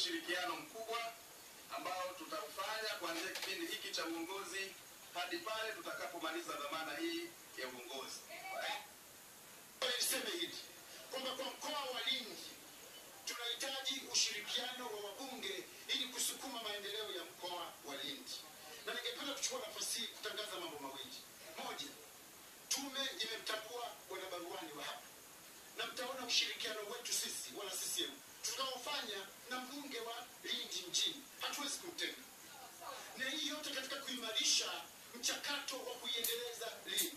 ushirikiano mkubwa ambao tutaufanya kuanzia kipindi hiki cha uongozi hadi pale tutakapomaliza dhamana hii ya uongozi. Niseme hili kwamba kwa mkoa wa Lindi tunahitaji ushirikiano wa wabunge ili kusukuma maendeleo ya mkoa wa Lindi, na ningependa kuchukua nafasi hii kutangaza mambo mawili. Moja, tume imemtambua bwana baruani wa hapa, na mtaona ushirikiano wetu sisi wana CCM tutakaofanya na mbunge wa Lindi mjini, hatuwezi kumtenga, na hii yote katika kuimarisha mchakato wa kuiendeleza Lindi.